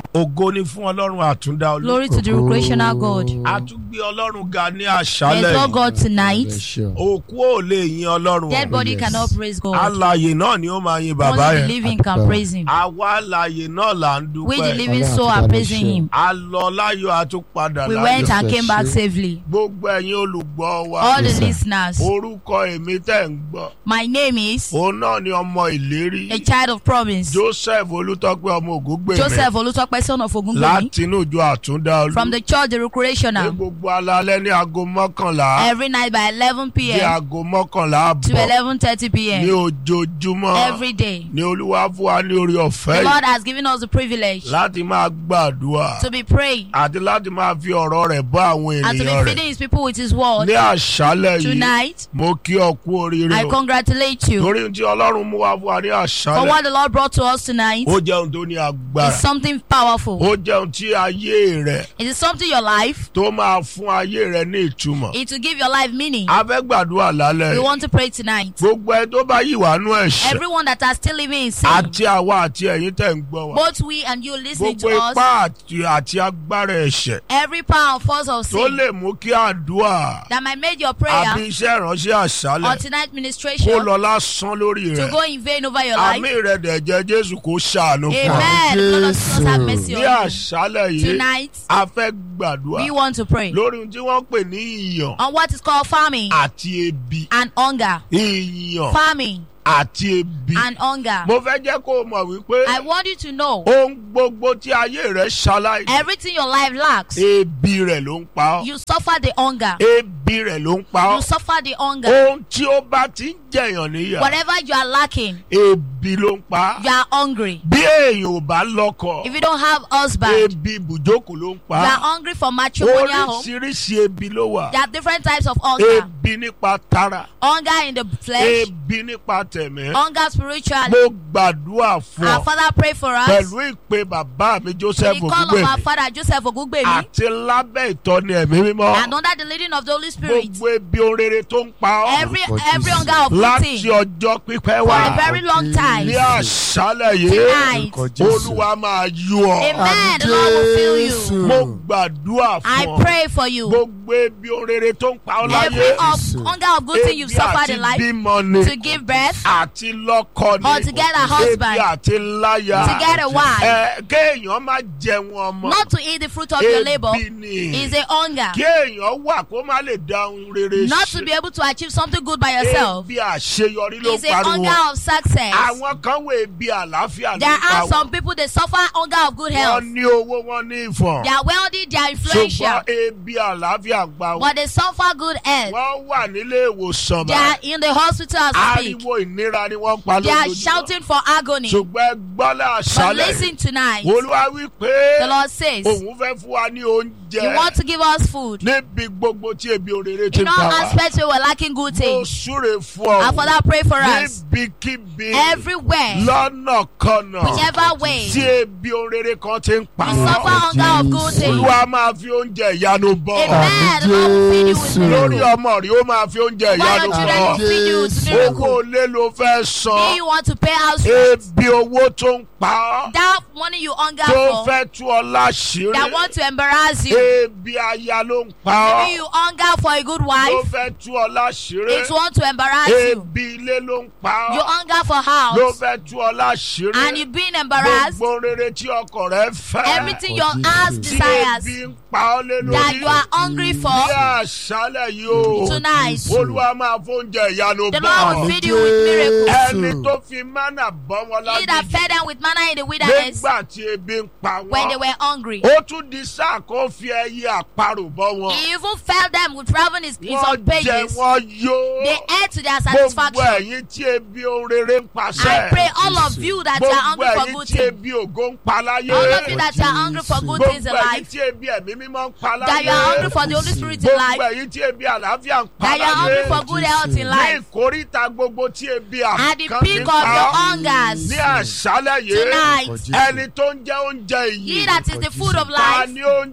ògo ni fún ọlọ́run àtúndá olú. Glory to the recreational God. a tún gbé ọlọ́run ga ní We àṣálẹ̀ exalt yìí. God tonight. òkú ò lè yin ọlọ́run. Dead body yes. cannot praise God. alààyè náà ni ó máa yin bàbá Only the yẹn. living can praise Him. àwa alààyè náà là ń We, the dúpẹ́. living Ọlọ́run soul, àti are Bàbá praising ṣe. Him. a lọ láyọ̀ a tún padà We láyọ̀. went and Yes, came back yes. safely. gbogbo ẹ̀yin olùgbọ́ wa. All the Yes, sir. listeners, orúkọ èmi tẹ̀ ń gbọ́. my name is òun náà ni ọmọ ìlérí. a child of promise. joseph olùtọ́pẹ́ ọmọ ògúngbè Joseph Olutope, son of Ogungbemi, láti inú ìjọ àtúndá olú. from the church, the ní recreational, gbogbo alalẹ́ ní aago mọ́kànlá. every night by 11 ní p.m. aago mọ́kànlá to àbọ̀. 11:30 ní p.m. ojoojúmọ́. every day. ní olúwa fún wa ní orí The ọ̀fẹ́ Lord yìí has given us the privilege láti máa gbàdúrà to be praying àti láti máa fi ọ̀rọ̀ rẹ̀ bá àwọn and to be ènìyàn rẹ̀. feeding His people with His word. ní àṣálẹ̀ yìí Tonight, mo kí ọ kú oríire I o. congratulate you torí tí ọlọ́run mú wa fún wa ní for àṣálẹ̀ what the Lord brought to us tonight. ó jẹun tó ní agbára It's something powerful. ó jẹun tí ayé rẹ̀ It is something your life. tó máa fún ayé rẹ̀ ní ìtumọ̀. It will give your life meaning. a fẹ́ gbàdúrà lálẹ́ We yìí. want to pray tonight. gbogbo ẹ tó bá yìí wà nú ẹ̀ṣẹ̀ Everyone that are still living in sin, àti àwa àti ẹ̀yin tẹ̀ ń gbọ́ wa. both we and you listening to gbogbo us, ipá àti àti agbára ẹ̀ṣẹ̀ every power and force of tó sin lè mú kí àdúrà that might make your àbí prayer iṣẹ́ ìránṣẹ́ or àṣálẹ̀ tonight kó ministration lọ lásán lórí to rẹ̀. go in vain over your àmì life. rẹ̀ dẹ̀jẹ̀ jésù kó ṣàánú fún wa. Amen. The Lord of Jesus have mercy ní on you. àṣálẹ̀ yìí Tonight, a fẹ́ gbàdúrà we want to pray lórí ohun tí wọ́n pè ní ìyàn on what is called farming àti ebi. and hunger. ìyàn Farming àti ebi. and hunger. mo fẹ́ jẹ́ kó o mọ̀ wípé I want you to know ohun gbogbo tí ayé rẹ̀ ṣaláì everything your life lacks, ebi rẹ̀ ló ń pa ọ́. you suffer the hunger. ebi rẹ̀ ló ń pa You ọ́. suffer the hunger. ohun tí ó bá ti ń jẹ̀yàn níyà Whatever you are lacking, ebi ló ń pa á. you are hungry. bí èèyàn ò bá lọ́kọ If you don't have husband, ebi ibùjókòó ló ń pa you are á. hungry for matrimonial home. oríṣiríṣi ebi ló wà. There are different types of hunger. ebi nípa tara Hunger in the flesh, ebi nípa tẹ̀mẹ́. hunger spiritually. mo gbàdúrà fún Our ọ Father pray for us. pẹ̀lú ìpè bàbá mi The joseph call of our ògúngbèmí Father Joseph Ogungbemi àti lábẹ́ ìtọ́ni ẹ̀mí mímọ́ and under the leading of the Holy Spirit. gbogbo ebi orere tó ń pa ọ́ Every Lord every Jesus. hunger of láti eating ọjọ́ pípẹ́ for wá a very long time. ní àṣálẹ̀ yìí Tonight. olúwa máa yú ọ. Amen. The Lord will fill you. mo gbàdúrà I fún ọ pray for you. gbogbo ebi orere tó ń pa ọ́ Every láyé of hunger of good thing you've suffered in life bímọ ni to give birth, àti lọ́kọ ni Or to get a husband. ebi àti láya to get a wife, ẹ kéèyàn má jẹun ọmọ not to eat the fruit of your labor, ebi ni is a hunger. kéèyàn wà kó má lè dáhùn rere Not to be able to achieve something good by yourself ebi àṣeyọrí ló is a pariwo hunger of success. àwọn kan wo ebi àlàáfíà ló There pa are wọn some people they suffer hunger of good health. wọ́n ní owó wọn ní ìfọ̀n They are wealthy, they are influential, ṣùgbọ́n ebi àlàáfíà pa wọn but they suffer good health. wọ́n wà nílé ìwòsàn They are in the hospital as we speak. ariwo ìnira ni wọ́n pa They are lójoojúmọ́ shouting for agony. ṣùgbọ́n ẹ gbọ́lá But àṣálẹ̀ listen tonight. olúwa wí pé The Lord says, òun fẹ́ fún wa ní oúnjẹ You want to give us food. níbi gbogbo tí ebi òrèrè ti In ń all pa wá aspects, we were lacking good mo things. súre fún ọ Our Father, pray for us. níbikíbi Everywhere, lọ́nà kọ̀nà whichever way, tí ebi òrèrè kan ti ń pa we suffer wá hunger of good things. olúwa máa fi oúnjẹ ìyanu bọ̀ Amen. The Lord will feed you with Jésù. lórí miracles. ọmọ rí ó máa fi oúnjẹ While ìyanu your children bọ̀ will feed you with Jésù. miracles. owó ilé ló fẹ́ Do san you want to pay house rent? ebi owó tó ń pa ọ́ That money you hunger tó for, fẹ́ tú ọ láṣìírí that want to embarrass you. ebi aya ló ń pa Maybe ọ́ you hunger for a good tó wife, fẹ́ tú ọ láṣìírí it want to embarrass you. ebi ilé ló ń pa You ọ́ hunger for ló house, fẹ́ tú ọ láṣìírí and you being embarrassed. gbogbo rere tí ọkọ rẹ fẹ́ Everything your Jesus. heart tí desires ebi ń pa ọ́ lé that lórí you are hungry for ní àṣálẹ̀ yìí o tonight. olúwa máa fóúnjẹ ìyanu The bọ̀ Lord will feed you with miracles. ẹni tó fi mánà bọ́ wọn He that lábí fed them with manna in the wilderness nígbà tí ebi ń pa when they wọn were hungry. ó tún di sáà kó fi ẹyẹ àparò bọ́ wọn He even fed them with raven his, his wọ́n own jẹ pages. wọ́n yó They ate to their gbogbo satisfaction. ẹ̀yin tí ebi orere ń paṣẹ I pray all of you that you are gbogbo hungry for ẹ̀yin good tí things. ebi ògo ń pa láyé All of you that you are hungry for good things in gbogbo ẹ̀yin life. tí ebi ẹ̀mí mímọ́ ń pa That you are láyé hungry for the Holy Spirit in gbogbo life. ẹ̀yin tí ebi àlàáfíà ń pa That you are hungry for láyé good health in ní life. ìkóríta gbogbo tí ebi At the àkàndí peak ń of your pa hungers ní àṣálẹ̀ yìí tonight. ẹni tó ń jẹ oúnjẹ He yìí that is the food of ta life. ni oúnjẹ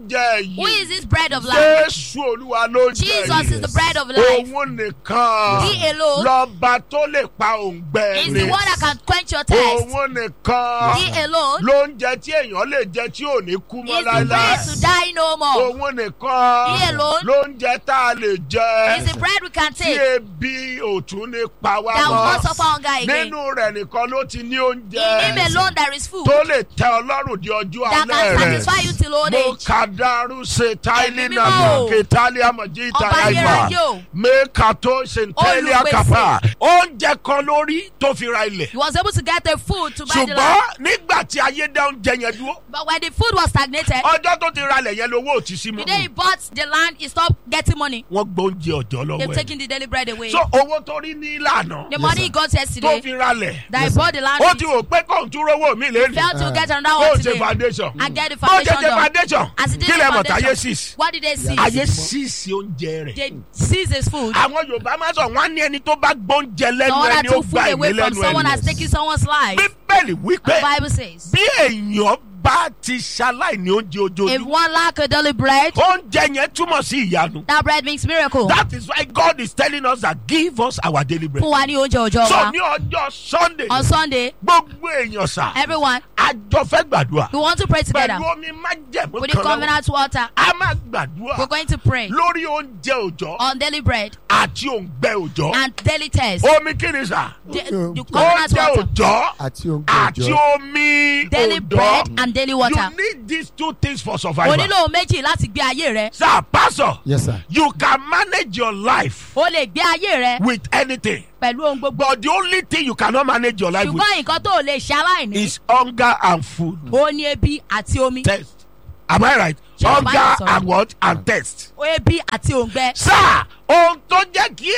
Who is this bread of life? jésù olúwa ló ń jẹ Jesus is the yìí. bread of life. òun nìkan He alone lọ́ba tó lè pa òǹgbẹ is ni the one that can quench your thirst. òun nìkan He alone ló ń jẹ tí èèyàn lè jẹ tí ò ní kú is mọ́ the bread láéláé to die no more. òun nìkan He alone ló ń jẹ tá a lè jẹ Is the bread we can tí take ebi ò tún ní pa wá that will not mọ́ suffer hunger again. nínú rẹ̀ nìkan ló ti ní In him oúnjẹ alone there is food tó lè tẹ ọlọ́run di ọjọ́ that alẹ́ can rẹ̀ satisfy you till old mo age. kadaru se taili Ẹ̀mí na mímọ́. ketali amaji Ọba itayaifa ayérayé o. meka tó senteli Olùpèsè. akapa oúnjẹ kan lórí tó fi ra ilẹ̀ He was able to get the food to buy the land. ṣùgbọ́n nígbà tí ayé dá oúnjẹ yẹn dúró But when the food was stagnated, ọjọ́ tó ti ra ilẹ̀ yẹn lówó ò ti sí the day he mọ́ bought the land, he stopped getting money. wọ́n gbọ́ oúnjẹ ọ̀jọ́ They've lọ́wọ́ ẹ̀ taken the daily bread away. so owó tó rí ní ìlànà The money he got tó yesterday fi ra ilẹ̀ that he bought the land ó with, ti wò pé kóun tún rówó mi lẹ́nu failed to get another ó one ṣe today. foundation I get the ó ṣe foundation ṣe done. foundation As he did kí the lè mọ̀ táyé foundation, six what did they see? ayé sísì oúnjẹ rẹ̀. They seize his food. àwọn yorùbá máa sọ wọn á ní ẹni tó bá gbóúnjẹ lẹ́nu Someone that ẹni ó took food gba away ìmí from lẹ́nu someone ẹni. has taken someone's life. bíbélì The wípé Bible says, bí èèyàn bá ti ṣaláìní oúnjẹ if ojoojúmọ́ one lack a daily bread, oúnjẹ yẹn túmọ̀ sí ìyanu. that bread makes miracle. that is why God is telling us that give us our daily bread. Fún wa ní oúnjẹ òjò so wa. ní ọjọ́ sunday On Sunday, gbogbo èèyàn sà everyone, àjọ fẹ́ gbàdúrà we want to pray together pẹ̀lú omi májẹ̀mú with the kan lọ́wọ́ covenant water. a máa We're gbàdúrà going to pray lórí oúnjẹ òòjọ́ on daily bread àti òǹgbẹ òòjọ́ and daily test. omi kí ni sà The, the covenant oúnjẹ water, òòjọ́ àti oúnjẹ àti òjò omi daily bread òòjọ́ and daily water. you need these two things for O survival. nílò méjì láti gbé ayé rẹ. sir pastor yes sir you can manage your life O lè gbé ayé rẹ with anything pẹ̀lú ohun gbogbo. but the only thing you cannot manage your life with Ṣùgbọ́n nǹkan tó o lè ṣe aláìní. is hunger and food. O ní ebi àti omi. test am i right Ṣé o bá hunger yẹn sọ̀rọ̀? and what and test. O ebi àti òǹgbẹ. sir ohun tó jẹ́ kí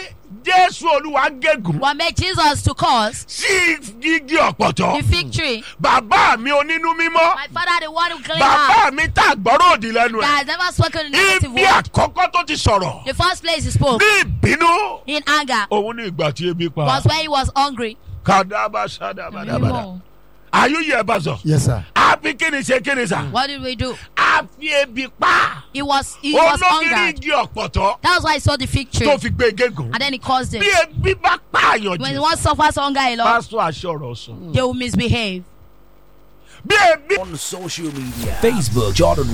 jésù olúwa gégùn What made Jesus to cause sí gígí ọ̀pọ̀tọ́ the fig tree? bàbá mi onínú mímọ́ My father, the one who cleaned bàbá heart, mi tá àgbọ̀rọ̀ òdì lẹ́nu that ẹ̀ has never spoken a negative ibi word. àkọ́kọ́ tó ti sọ̀rọ̀ The first place he spoke ní ìbínú in anger òun ní ìgbà tí ebi pa was when he was hungry. kàdábà sádàbàdàbàdà àyùyẹ bá sọ yes sir àfi kíni ṣe kíni sà What did we do? àfi ebi pa He was he was olókìrí hungered. igi ọ̀pọ̀tọ́ That was why he saw the fig tree tó fi gbé gégùn and then he caused bí it. ebi bá pààyàn When jù one suffers hunger a lot, pásítọ̀ aṣọ́rọ̀ sọ they will misbehave. bí ebi on social media Facebook Jordan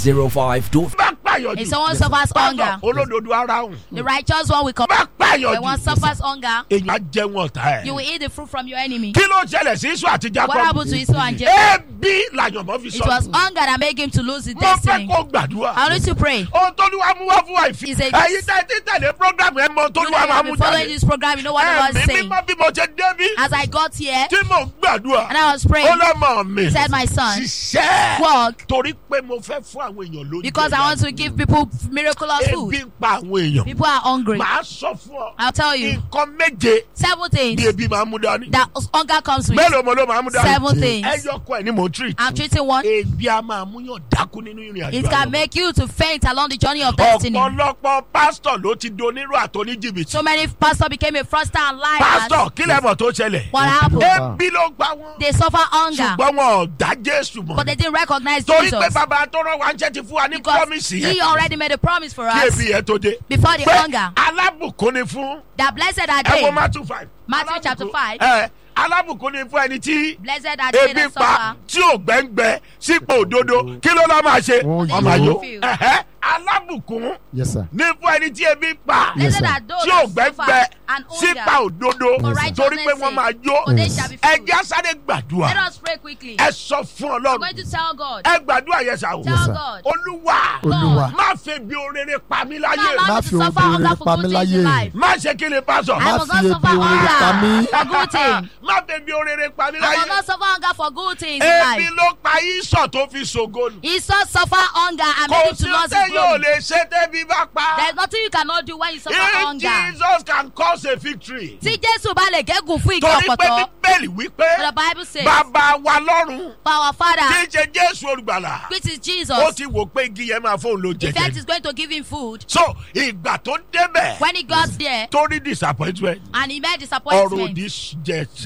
105. bá pààyàn If jù someone suffers pásítọ̀ hunger, olódodo ara hùn the righteous one will come. bá pààyàn When one jù suffers hunger, èèyàn á jẹun ọ̀tá you ẹ̀ will eat the fruit from your enemy. kí ló ṣẹlẹ̀ sí iṣu àti What jacob happened to Esau and Jacob? ebi làyànmọ́ fi It sọ was hunger that made him to lose his mo fẹ́ destiny. kó gbàdúrà I need to pray. ohun tó ní wàá mú wá fún wa ìfi He said- ẹ̀yin tẹ́ ti tẹ̀lé program ẹ̀ mọ tó You ní know, wàá you máa have mú been following jáde this program. You know what the Lord is ẹ̀mí saying. mímọ́ bí mo ṣe débí As I got here tí mo gbàdúrà and I was ó praying, lọ́mọ mi he said, "My son, ṣiṣẹ́ work torí pé mo fẹ́ fún àwọn èèyàn lóúnjẹ because I want to give people miraculous ebi food. ń pa àwọn èèyàn People are hungry. màá sọ fún ọ I'll tell you nǹkan méje seven bí things ebi máa mú dání that hunger comes with. mélòó mo ló máa mú dání Seven things. ẹyọ kọ ẹ ní mo treat I'm treating one. ebi a máa mú yàn dákú nínú ìrìn àjò It can àyànmọ́. make you to faint along the journey of destiny. ọ̀pọ̀lọpọ̀ pásítọ̀ ló ti donírò àtọ́ní jìbìtì So many pastors became a fraudster and liars. pásítọ̀ kí lẹ́mọ̀ tó ṣẹlẹ̀ What happened? ebi ló gbà wọ́n They suffer hunger, ṣùgbọ́n wọn ò dá jésù but mọ̀ they didn't recognize torí pé Jesus bàbá tó rán wa ń jẹ́ ti fún wa ní because promise He yẹn already made a promise for kí us ebi yẹn tó dé before the pé hunger alábùkún ni fún that blessed are ẹ wo they, matthew five Matthew chapter Alábùkún- five. ẹ alábùkún ni fún ẹni tí blessed are they ebi that pa suffer. tí ò gbẹ́ngbẹ́ sípò òdodo kí ló lọ́ máa ṣe Wọ́n wọ́n máa yó yó. Ẹ̀hẹ́, alábùkún yes sir ní fún ẹni tí ebi pa Yes, Blessed sir. are those tí ò that gbẹ́ngbẹ́ suffer and sípa hunger òdodo for Yes, sir. torí pé righteousness' wọ́n máa sake, yó for they shall be filled. ẹjẹ́ sáré gbàdúrà Let us pray quickly. ẹ sọ fún I'm ọlọ́run going to tell God. ẹ gbàdúrà yẹn sà o Tell Yes, sir. God. olúwa olúwa má fẹ́ bí orere pa mí Not láyé allow Má me fi to ohun suffer rere hunger for pa good mí things in láyé. life. má ṣe kí ni pásọ I Má must fi not ebi suffer orere pa mí. hunger for good things. má fẹ́ bí orere pa mí I must láyé not suffer hunger for good things in ebi life. ló pa ìsọ̀ tó fi ṣògo nù He saw suffer hunger and kò made him sí to lose ọtẹ his yóò glory. lè ṣe tẹ́bí bá pa There is nothing you cannot do when you suffer if hunger. jesus can cause a victory Tí Jésù bá lè gégùn fún igi torí pé ọ̀pọ̀tọ́, bíbélì wípé the Bible says, bàbá wa lọ́run for our tí Father, ń ṣe jésù olùgbàlà which is ó Jesus, ti wò pé igi yẹn máa fóun ló in fact jẹjẹ is going to give him food. so ìgbà tó débẹ̀ When he got there tó rí disappointment and he met ọ̀rọ̀ disappointment, òdì jẹ ṣẹlẹ̀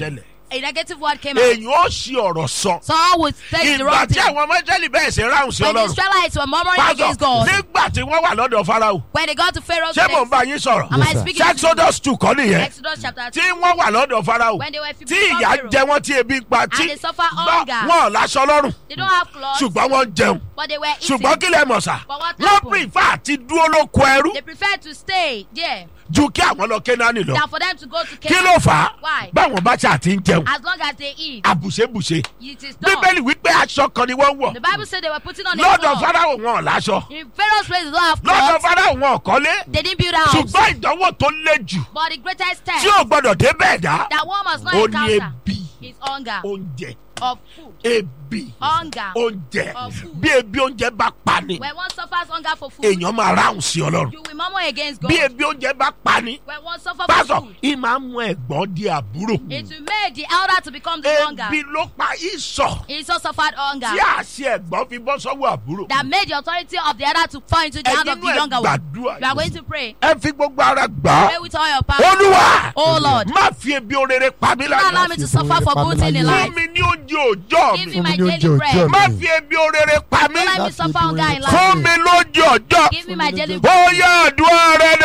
a negative word came out. èyàn ó ṣì ọ̀rọ̀ sọ. Someone would say the ìgbà wrong tí thing. àwọn ọmọ Ísírẹ́lì bẹ̀rẹ̀ sí ráhùn sí When the ọlọ́run. Israelites were murmuring pásọ against God, nígbà tí wọ́n wà lọ́dọ̀ Fáráò. when they got to Pharaoh's ṣé mò ń place, bá yín sọ̀rọ̀. am I sir. speaking to you? Exodus two kọ́ nìyẹn. Exodus chapter tí 2. wọ́n wà lọ́dọ̀ Fáráò. When they were tí 50 ìyà Pharaoh, jẹ wọ́n tí ebi ń pa tí and they suffer gbọ́ hunger. wọn ò láṣọ lọ́rùn They don't have clothes, ṣùgbọ́n wọ́n ń jẹun but they were eating. ṣùgbọ́n kí lẹ mọ̀ sá But what wọ́n happened? prefer àti dúró lóko ẹrú They prefer to stay there ju kí àwọn lọ Kénáánì lọ than for them to go to kí Canaan. ló fà á Why? báwọn bá ṣe àti ń jẹun As long as they eat, àbùṣebùṣe it is done. bíbélì wípé aṣọ kan ni wọ́n wọ̀ The Bible said they were putting on a lọ́dọ̀ cloth. Fáráò wọn ò láṣọ In Pharaoh's place, they don't have lọ́dọ̀ clothes. Fáráò wọn ò kọ́lé They didn't build a house. ṣùgbọ́n ìdánwò tó le jù But the greatest tí test ò gbọdọ̀ dé bẹ́ẹ̀ dá that one must not ó ní encounter ebi is hunger oúnjẹ of food. ebi Hunger. oúnjẹ Of food. bí ebi oúnjẹ bá pa ni When one suffers hunger for food, èèyàn máa ráhùn sí Ọlọ́run you will murmur against God. bí ebi oúnjẹ bá pa ni When one suffers for pásọ food, ì máa ń mú ẹ̀gbọ́n di àbúrò it will make the elder to become the younger. ebi ló pa ìsọ̀ He also suffered hunger tí àṣẹ ẹ̀gbọ́n fi bọ́ sọ́wọ́ àbúrò that made the authority of the elder to fall into the hand of ẹ̀yin the náà younger one. gbàdúrà You are going to pray. ẹ fi gbogbo ara gbà Pray á with all your power. olúwa Oh Lord, má fi ebi orere pa mí do not allow láyé me to suffer for good thing in fún life. mi ní oúnjẹ òòjọ́ Give mi me my Fún mi ní daily oúnjẹ bread. òòjọ́ má mi. fi ebi orere pa mí Don't let me Láti suffer ibi hunger in orin life. fún mi lóúnjẹ òòjọ́ Give me my daily ó bread. yá àdúrà rẹ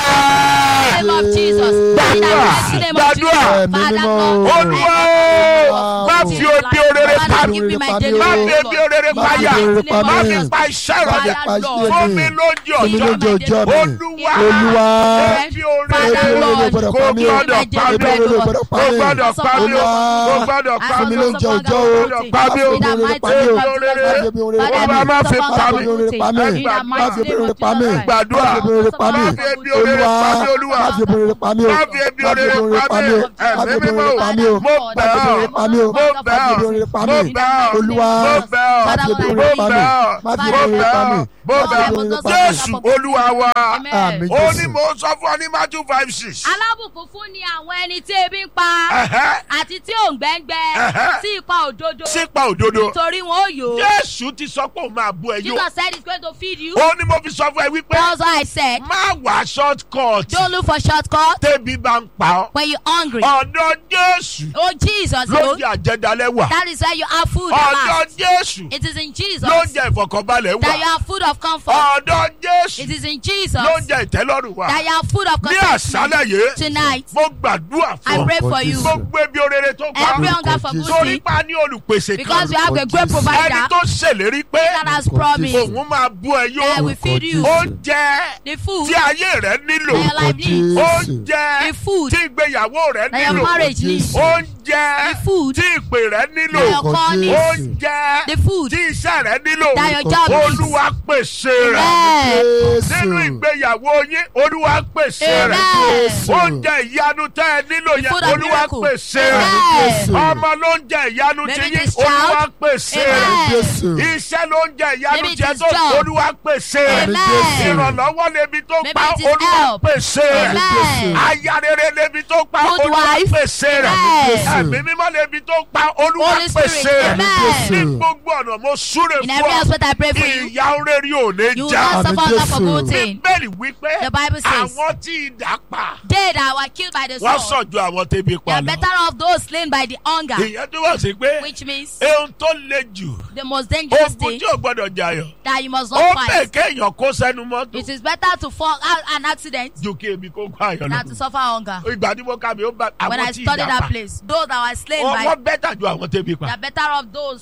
dà. In the name of Jesus. In the mighty name of Gbàdúrà. Jesus. Ẹ̀mí Father mímọ́. Lord, olúwa I ó, má ask fi you to ebi orere Father, pa Lord, mí give me my Má daily má bread, fi Lord. ebi orere In pa the yà mighty name pa of má mí. fi Jesus. pa iṣẹ́ Father, rẹ Lord, fún mi lóúnjẹ Fún mi òòjọ́ lóúnjẹ òòjọ́ mi. olúwa Olúwa. ebi orere Father, Ebi Lord, orere gbọ́dọ̀ kò pa mí. gbọ́dọ̀ pa Ebi mí orere gbọ́dọ̀ pa kò mí. gbọ́dọ̀ pa mí Olúwa. kò gbọ́dọ̀ pa Fún mi mí lóúnjẹ òòjọ́ o. gbọ́dọ̀ pa mí o Ebi orere pa mí o. ebi orere Ebi orere Olúwa pa mí. má fi pa mí Ebi orere pa mí. Má Má fi ebi orere pa mí. gbàdúrà Má fi ebi orere pa mí. má fi ebi orere Olúwa. pa mí olúwa Má fi ebi orere pa mí o. má fi ebi orere pa mí Má fi ẹ̀mí ebi mímọ́ orere pa mí o. mo bẹ̀ Má fi ebi ọ́ orere pa mí o. mo bẹ̀ Má fi ebi ọ́ orere pa mo mí. bẹ̀ ọ́ Olúwa. mo bẹ̀ ọ́ Má fi ebi mo orere pa mí. bẹ̀ ọ́ Má fi mo ebi orere bẹ̀ pa ọ́ mí. mo Má fi bẹ̀ ebi ọ́ orere pa mí. Jésù olúwa wa Àmín Amen. ó ní Jésù. mo sọ fún ọ ní Matthew five six. Alábùkún fún ni àwọn ẹni tí ebi ń pa Ẹ̀hẹ́, àti tí òǹgbẹ́ngbẹ́ Ẹ̀hẹ́. sí ipa òdodo sípa òdodo nítorí wọn ó yò ó. Jésù ti sọ pé òun máa bú ẹ yó Jesus said he's going to feed you. ó ní mo fi sọ fún ẹ wípé That's why I said, má wá short cut don't look for shortcut tẹ́bi bá ń pa ọ́ when you're hungry. ọ̀dọ̀ Jésù Oh, Jesus, ló you jẹ àjẹdálẹ̀ wà that is where you have food at ọ̀dọ̀ last. Jésù It is in Jesus ló that jẹ ìfọ̀kànbalẹ̀ you wà have food of comfort. ọ̀dọ̀ Jésù It is in Jesus ló that jẹ ìtẹ́lọ́rùn wà you have food of ní contentment. àṣálẹ̀ yìí Tonight, mo gbàdúrà I fún ọ pray for you. gbogbo ebi orere tó pa Every ọ́ hunger for good torí thing, pa ní olùpèsè kan because we have a great ẹni provider tó ṣèlérí pé that has promised òun máa bú ẹ that yó will feed you oúnjẹ the food tí ayé rẹ nílò that your life needs, oúnjẹ the food tí ìgbéyàwó rẹ that your nílò marriage needs, oúnjẹ the food tí ìpè rẹ nílò that your call needs, oúnjẹ the food tí iṣẹ́ rẹ nílò that your job needs. olúwa pèsè rẹ Amen. nínú ìgbéyàwó yín olúwa pèsè rẹ Amen. oúnjẹ ìyanu tẹ́ ẹ nílò The yẹn food of olúwa miracle. pèsè rẹ Amen. ọmọ ló ń jẹ ìyanu tí Maybe yín this olúwa child. pèsè Amen. rẹ Jésù. iṣẹ́ ló ń jẹ ìyanu Maybe tí ẹ it is tó job. olúwa pèsè rẹ Amen. ìrànlọ́wọ́ lebi tó Maybe pa it is olúwa help. pèsè rẹ Amen. aya rere lebi tó pa Good olúwa wife. pèsè rẹ Amen. ẹ̀mí mímọ́ lebi tó pa olúwa Holy Spirit. pèsè rẹ Amen. ní gbogbo ọ̀nà mo súre In fún every ọ aspect I pray for you. ìyà oréré ò ní You will já not Àmín suffer hunger for Jésù. good thing. bíbélì wípé The Bible says, àwọn tí idà pa They that were killed by the wọ́n sword, sàn ju àwọn tẹ́bi they pa are lọ. better off those slain by the hunger, ìyẹn tó wà sí pé which means ohun tó le jù the most dangerous ogun thing tí ò gbọdọ̀ jayọ̀ that you must ó not bẹ̀ fight. kéèyàn kó sẹ́nu mọ́tò It is better to fall out an accident ju kí ebi kó kó àyàn than to lọ. suffer hunger. ìgbà tí mo kà mí ó bá When àwọn I tí studied ìdá that pa place, those that were slain wọ́n by, wọ́n bẹ́tà ju àwọn tẹ́bi they pa. are better off those.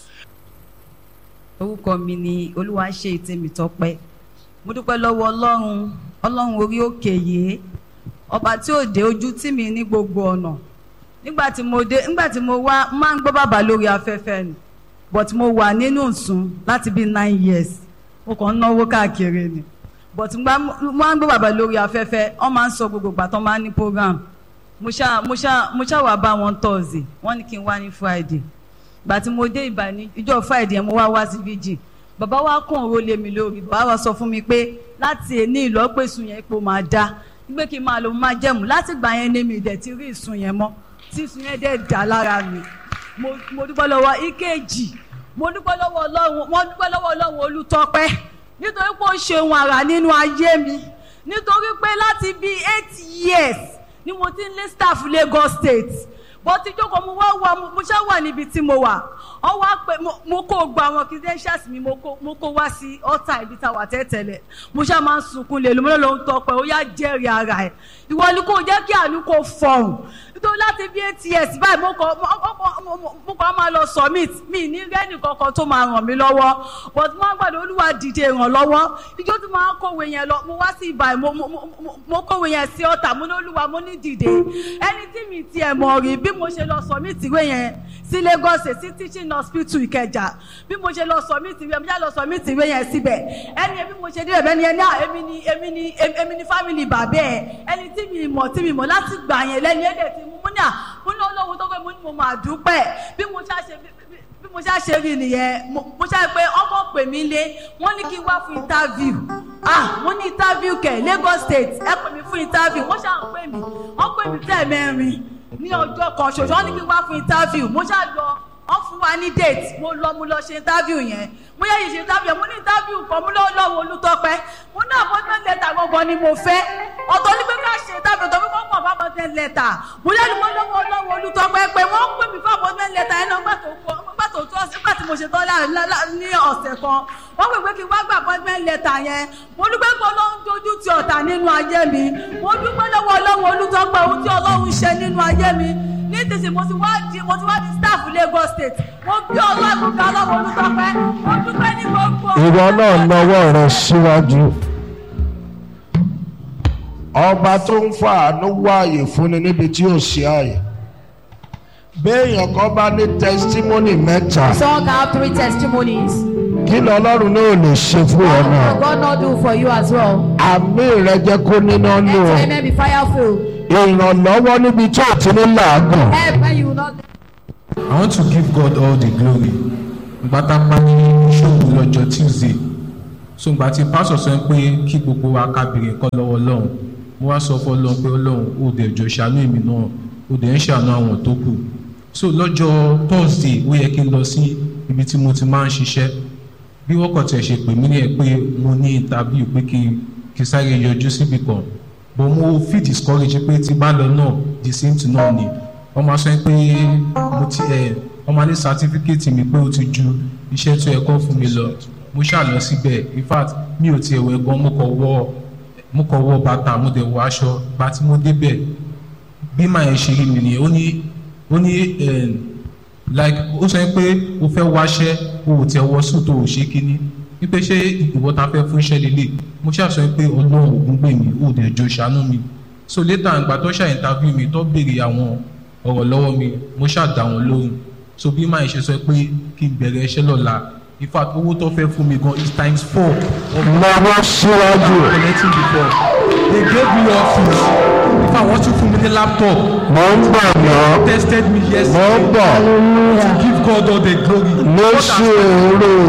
orúkọ mi ni olúwa ṣe ìtẹ̀mí tọpẹ́ mo dúpẹ́ lọ́wọ́ ọlọ́run ọlọ́run orí òkè yìí ọba tí ò dé ojú tì mí ní gbogbo ọ̀nà nígbà tí mo dé nígbà tí mo wá máa ń gbọ́ bàbá lórí afẹ́fẹ́ ni but mo wà nínú ìsún láti bíi nine years mo kàn ń náwó káàkiri ni but ngbà mo máa ń gbọ́ bàbá lórí afẹ́fẹ́ wọ́n máa ń sọ gbogbo ìgbà tó máa ń ní program mo ṣá mo ṣá mo ṣá wà bá wọn Thursday wọ́n ní kí n wá ní Friday gbà tí mo dé ìbà ní ìjọ friday yẹn mo wá wá sí vigil bàbá wa kàn ró lé mi lórí bàbá wa sọ fún mi pé láti èní ìlọ́pẹ̀sùn yẹn ipò máa dá gbé kí n máa lọ máa jẹ̀mú láti gbà yẹn ní mi ìdẹ̀ ti rí ìsun yẹn mọ́ tí ìsun yẹn dẹ̀ dá lára mi mo mo dúpẹ́ lọ́wọ́ ìkejì mo dúpẹ́ lọ́wọ́ ọlọ́run mo dúpẹ́ lọ́wọ́ ọlọ́run olùtọ́pẹ́ nítorí pé ó ṣe ohun àrà nínú ayé mi nítorí pé láti bíi eight years ni mo ti ń lé staff Lagos State bó ti jókòó mo wá wà mo ṣá wà níbi tí mo wà ọ wá pé mo- mo kó gba àwọn credentials mi mo kó mo kó wá sí ọ̀tà ibi tá a wà tẹ́tẹ̀lẹ̀ mo ṣá máa ń sunkún lè lómi lọ́wọ́ ń tọpẹ́ ó yá jẹ́rìí ara ẹ̀ ìwọ ni kò jẹ́ kí àánú kò fọ̀hún nítorí láti bí eight years báyìí mo kọ mo- mo- mo- mo- mo kọ́ máa lọ submit mi ní rẹ́nì kankan tó máa ràn mí lọ́wọ́ but mo wá gbàdúrà olúwa dìde ìrànlọ́wọ́ ìjọ tí mo máa kọ̀wé yẹn lọ mo wá sí ibà mo mo- mo- mo- mo kọ̀wé yẹn sí ọ̀tà mo ní olúwa mo ní dìde ẹni tí mi tiẹ̀ mọ̀ rí bí mo ṣe lọ submit ìwé yẹn sí Lagos State sí teaching hospital Ìkẹjà bí mo ṣe lọ submit ìwé mo ṣe lọ submit ìwé yẹn síbẹ̀ ẹni yẹn bí mo ṣe dé ẹ̀bẹ̀ ni ẹni à èmi ni èmi ni èmi ni family bàbá ẹ̀ ẹni tí mi mọ̀ tí mi mọ̀ láti gbà yẹn lẹ́ni ẹ̀dẹ̀ tí mo mú ní à mo ní olówó tó fẹ́ mo ní mo máa dúpẹ́ bí mo ṣá ṣe bí- bí- bí mo ṣá ṣe rí nìyẹn mo mo ṣá pé ọmọ pè mí lé wọ́n ní kí n wá fún interview ah mo ní interview kẹ̀ Lagos State ẹ pè mí fún interview wọ́n ṣá ń pè mí wọ́n pè mí tẹ̀ mẹ́rin ní ọjọ́ kan ṣoṣo wọ́n ní kí n wá fún interview mo ṣá lọ wọ́n fún wa ní date mo lọ mo lọ ṣe interview yẹn mo yẹ yìí ṣe interview yẹn mo ní interview kan mo lọ́wọ́ lọ́wọ́ olùtọ́pẹ́ mo ní appointment letter gangan ni mo fẹ́ ọ̀tọ̀ ní pé ká ṣe interview tó fi kọ́ pọ̀ fún appointment letter mo yẹ ni mo lọ́wọ́ lọ́wọ́ olùtọ́pẹ́ pé wọ́n pè mí fún appointment letter yẹn náà gbà tó kọ́ gbà tó tó nígbà tí mo ṣe tán lá- lá- lá- ní ọ̀sẹ̀ kan wọ́n pè pé kí n wá gba appointment letter yẹn mo dúpẹ́ pé ọlọ́run dojú ti ọ̀tá nínú ayé mi mo dúpẹ́ lọ́wọ́ ọlọ́run olùtọ́pẹ́ ohun tí ọlọ́run ṣe nínú ayé mi ní tìsí mo ti wá di mo ti wá di staff Lagos State mo bí ọlọ́run ká ọlọ́run olùtọ́pẹ́ mo dúpẹ́ ní gbogbo. ìwọ náà nawọ́ rẹ síwájú. ọba tó ń fa àánú wá àyè fúnni níbi tí ò sí àyè béèyàn kan bá ní tẹsítímọ́nì mẹ́ta Someone can have three testimonies. kí lọ́lọ́run náà lè ṣe fún ọ What náà can God not do for you as well? àmì rẹ jẹ́ kó níná Let nù your ọ́ amen be fireful. ìrànlọ́wọ́ níbi tí ò ti ní làágùn Help when you will not. I want to give God all the glory. Ìgbà tá a pa ní ṣòwò lọ́jọ́ Tuesday. So ìgbà tí pásọ̀ sọ pé kí gbogbo wa ká béèrè nǹkan lọ́wọ́ Ọlọ́run. Mo wá sọ fún Ọlọ́run pé Ọlọ́run ó dẹ̀ jọ ṣàánú èmi náà. Ó dẹ̀ ń ṣàánú àwọn tó kù. So lọ́jọ́ Thursday ó yẹ kí n lọ sí ibi tí mo ti máa ń ṣiṣẹ́. Bí wọ́n kàn tiẹ̀ ṣe pè mí ní ẹ̀ pé mo ní interview pé kí n kí n sáré yọjú síbì kan. But mo feel discouraged pé tí bá lọ náà the same thing náà ni wọ́n máa sọ pé mo ti ẹ̀ wọ́n máa ní sátífíkẹ́ẹ̀tì mi pé ó ti ju iṣẹ́ tó yẹ kó fún mi lọ mo ṣáà lọ síbẹ̀ in fact mi ò tiẹ̀ wẹ̀ gan mo kọ̀ wọ mo kọ̀ wọ bàtà mo dẹ̀ wọ aṣọ gba tí mo débẹ̀ bí màá yẹn ṣe rí mi nìyẹn ó ní ó ní eh, like ó sọ pé o fẹ́ wáṣẹ́ o ò tiẹ̀ wọ sùn tó o ṣe kínní wípé ṣé ìwọ ta fẹ́ fún iṣẹ́ lélẹ̀ mo ṣáà sọ pé ọlọ́run ògùn gbè mí ò dẹ̀ jọ ṣàánú mi so later àgbà tó ṣáà interview mi tó béèrè àwọn ọ̀rọ̀ lọ́wọ́ mi mo ṣáà dá wọn lóhùn so bí màá ṣe sọ pé kí n bẹ̀rẹ̀ iṣẹ́ lọ́la in fact owó tó fẹ́ fún mi gan is times four of nawọ́ síwájú what I'm collecting before they gave me office in fact wọ́n tún fún mi ní laptop mo ń bọ̀ náà tested me mo ń yesterday bọ̀ to give God all the glory. lóṣù èrè.